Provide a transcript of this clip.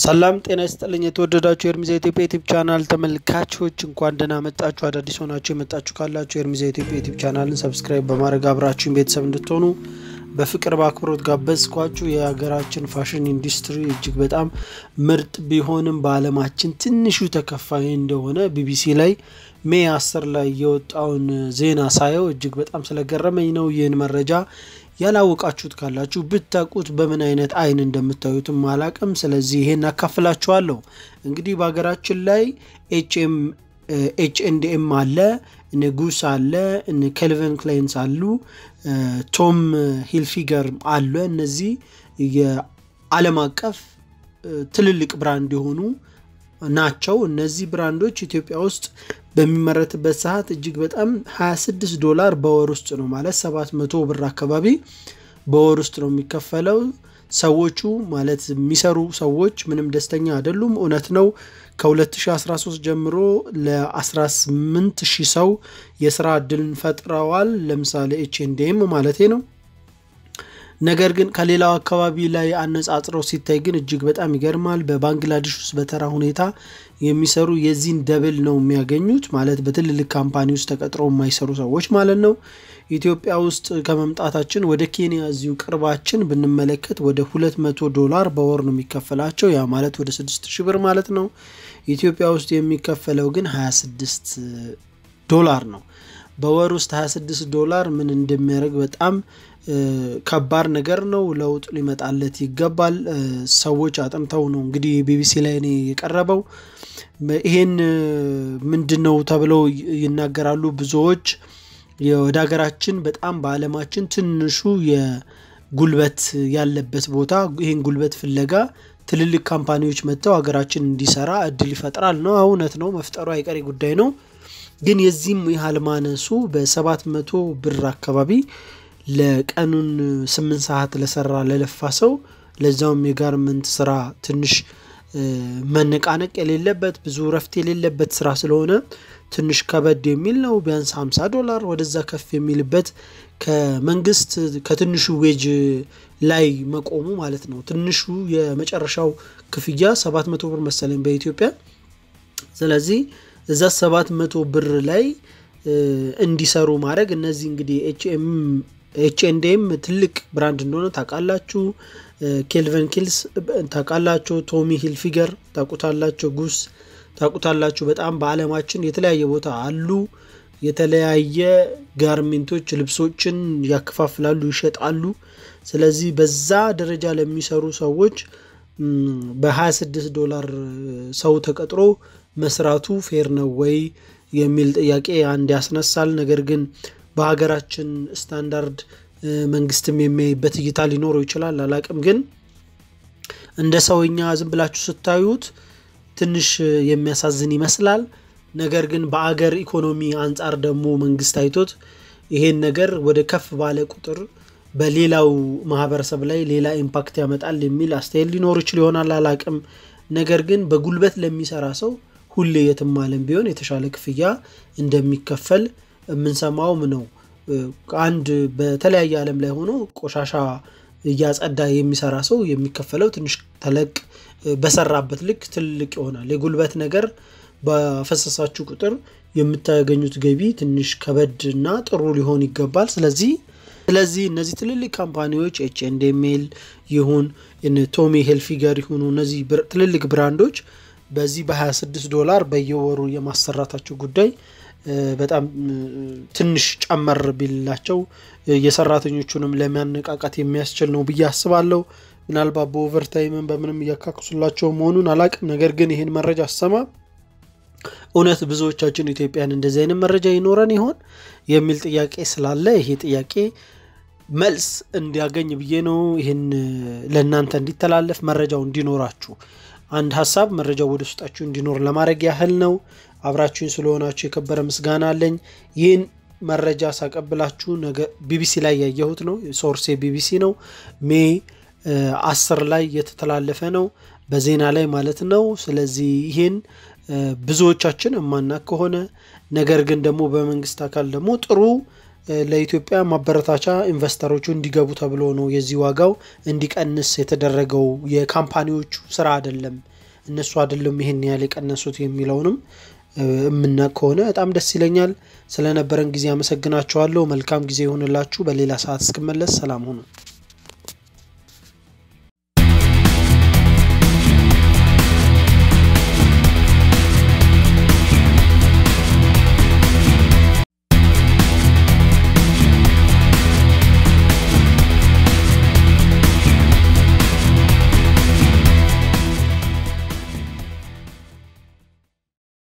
ሰላም ጤና ይስጥልኝ። የተወደዳችሁ የኤርሚዛ ኢትዮጵያ ዩቲዩብ ቻናል ተመልካቾች እንኳን ደህና መጣችሁ። አዳዲስ ሆናችሁ የመጣችሁ ካላችሁ የኤርሚዛ ኢትዮጵያ ዩቲዩብ ቻናልን ሰብስክራይብ በማድረግ አብራችሁን ቤተሰብ እንድትሆኑ በፍቅር በአክብሮት ጋበዝኳችሁ። የሀገራችን ፋሽን ኢንዱስትሪ እጅግ በጣም ምርጥ ቢሆንም በዓለማችን ትንሹ ተከፋይ እንደሆነ ቢቢሲ ላይ ሜይ አስር ላይ የወጣውን ዜና ሳየው እጅግ በጣም ስለገረመኝ ነው። ይህን መረጃ ያላወቃችሁት ካላችሁ ብታውቁት በምን አይነት አይን እንደምታዩትም አላቅም። ስለዚህ ይሄን አካፍላችኋለሁ። እንግዲህ በሀገራችን ላይ ኤችኤም ኤች ኤንድ ኤም አለ፣ እነ ጉስ አለ፣ እነ ኬልቪን ክላይንስ አሉ፣ ቶም ሂልፊገር አለ። እነዚህ የዓለም አቀፍ ትልልቅ ብራንድ የሆኑ ናቸው። እነዚህ ብራንዶች ኢትዮጵያ ውስጥ በሚመረትበት ሰዓት እጅግ በጣም 26 ዶላር በወር ውስጥ ነው ማለት 700 ብር አካባቢ በወር ውስጥ ነው የሚከፈለው። ሰዎቹ ማለት የሚሰሩ ሰዎች ምንም ደስተኛ አይደሉም። እውነት ነው። ከ2013 ጀምሮ ለ18 ሺህ ሰው የስራ እድልን ፈጥረዋል። ለምሳሌ ኤች ኤንድ ኤም ማለቴ ነው። ነገር ግን ከሌላው አካባቢ ላይ አነጻጽረው ሲታይ ግን እጅግ በጣም ይገርማል። በባንግላዴሽ ውስጥ በተራ ሁኔታ የሚሰሩ የዚህን ደብል ነው የሚያገኙት። ማለት በትልልቅ ካምፓኒ ውስጥ ተቀጥረው የማይሰሩ ሰዎች ማለት ነው። ኢትዮጵያ ውስጥ ከመምጣታችን ወደ ኬንያ እዚሁ ቅርባችን ብንመለከት ወደ 200 ዶላር በወር ነው የሚከፈላቸው። ያ ማለት ወደ 6000 ብር ማለት ነው። ኢትዮጵያ ውስጥ የሚከፈለው ግን 26 ዶላር ነው። በወር ውስጥ 26 ዶላር ምን እንደሚያደርግ በጣም ከባድ ነገር ነው። ለውጥ ሊመጣለት ይገባል። ሰዎች አጥንተው ነው እንግዲህ ቢቢሲ ላይ እኔ የቀረበው ይሄን ምንድን ነው ተብለው ይናገራሉ ብዙዎች። ወደ ሀገራችን በጣም በዓለማችን ትንሹ የጉልበት ያለበት ቦታ ይህን ጉልበት ፍለጋ ትልልቅ ካምፓኒዎች መጥተው ሀገራችን እንዲሰራ እድል ይፈጥራል ነው። እውነት ነው፣ መፍጠሩ አይቀሬ ጉዳይ ነው። ግን የዚህም ያህል ማነሱ በሰባት መቶ ብር አካባቢ ለቀኑን ስምንት ሰዓት ለሰራ ለለፋ ሰው ለዛውም የጋርመንት ስራ ትንሽ መነቃነቅ የሌለበት ብዙ እረፍት የሌለበት ስራ ስለሆነ ትንሽ ከበድ የሚል ነው። ቢያንስ 50 ዶላር ወደዛ ከፍ የሚልበት ከመንግስት ከትንሹ ዌጅ ላይ መቆሙ ማለት ነው። ትንሹ የመጨረሻው ክፍያ 700 ብር መሰለኝ በኢትዮጵያ። ስለዚህ እዛ 700 ብር ላይ እንዲሰሩ ማድረግ እነዚህ እንግዲህ ኤች ኤንድ ኤም ትልቅ ብራንድ እንደሆነ ታውቃላችሁ። ኬልቨን ኪልስ ታውቃላችሁ። ቶሚ ሂልፊገር ታውቁታላችሁ። ጉስ ታውቁታላችሁ። በጣም በዓለማችን የተለያየ ቦታ አሉ። የተለያየ ጋርሜንቶች ልብሶችን ያከፋፍላሉ፣ ይሸጣሉ። ስለዚህ በዛ ደረጃ ለሚሰሩ ሰዎች በ26 ዶላር ሰው ተቀጥሮ መስራቱ ፌር ነው ወይ የሚል ጥያቄ አንድ ያስነሳል። ነገር ግን በሀገራችን ስታንዳርድ መንግስትም የሚያይበት እይታ ሊኖረው ይችላል፣ አላቅም። ግን እንደ ሰውኛ ዝም ብላችሁ ስታዩት ትንሽ የሚያሳዝን ይመስላል። ነገር ግን በአገር ኢኮኖሚ አንጻር ደግሞ መንግስት አይቶት ይሄን ነገር ወደ ከፍ ባለ ቁጥር በሌላው ማህበረሰብ ላይ ሌላ ኢምፓክት ያመጣል የሚል አስተያየት ሊኖር ይችል ይሆናል፣ አላቅም። ነገር ግን በጉልበት ለሚሰራ ሰው ሁሌ የትም ዓለም ቢሆን የተሻለ ክፍያ እንደሚከፈል የምንሰማውም ነው። አንድ በተለያየ ዓለም ላይ ሆኖ ቆሻሻ እያጸዳ የሚሰራ ሰው የሚከፈለው ትንሽ ተለቅ በሰራበት ልክ ትልቅ ይሆናል። የጉልበት ነገር በፈሰሳችሁ ቁጥር የምታገኙት ገቢ ትንሽ ከበድ እና ጥሩ ሊሆን ይገባል። ስለዚህ ስለዚህ እነዚህ ትልልቅ ካምፓኒዎች ኤች ኤንድ ኤም ኤል ይሁን ቶሚ ሂልፊገር ይሁኑ እነዚህ ትልልቅ ብራንዶች በዚህ በ26 ዶላር በየወሩ የማሰራታቸው ጉዳይ በጣም ትንሽ ጨመር ቢላቸው የሰራተኞቹንም ለማነቃቃት የሚያስችል ነው ብዬ አስባለሁ። ምናልባት በኦቨርታይምን በምንም እያካክሱላቸው መሆኑን አላቅም። ነገር ግን ይህን መረጃ አሰማ እውነት ብዙዎቻችን ኢትዮጵያን እንደዚህ አይነት መረጃ ይኖረን ይሆን የሚል ጥያቄ ስላለ ይሄ ጥያቄ መልስ እንዲያገኝ ብዬ ነው ይህን ለእናንተ እንዲተላለፍ መረጃው እንዲኖራችሁ አንድ ሀሳብ መረጃው ወደ ውስጣችሁ እንዲኖር ለማድረግ ያህል ነው። አብራችሁኝ ስለሆናችሁ የከበረ ምስጋና አለኝ። ይህን መረጃ ሳቀብላችሁ ነገ ቢቢሲ ላይ ያየሁት ነው። ሶርሴ ቢቢሲ ነው። ሜይ አስር ላይ የተተላለፈ ነው፣ በዜና ላይ ማለት ነው። ስለዚህ ይህን ብዙዎቻችን እማናቅ ከሆነ ነገር ግን ደግሞ በመንግስት አካል ደግሞ ጥሩ ለኢትዮጵያ ማበረታቻ ኢንቨስተሮቹ እንዲገቡ ተብሎ ነው የዚህ ዋጋው እንዲቀንስ የተደረገው። የካምፓኒዎቹ ስራ አይደለም እነሱ አይደለም ይሄን ያህል የቀነሱት የሚለውንም የምናውቅ ከሆነ በጣም ደስ ይለኛል። ስለነበረን ጊዜ አመሰግናችኋለሁ። መልካም ጊዜ ይሆንላችሁ። በሌላ ሰዓት እስክመለስ ሰላም ሁኑ።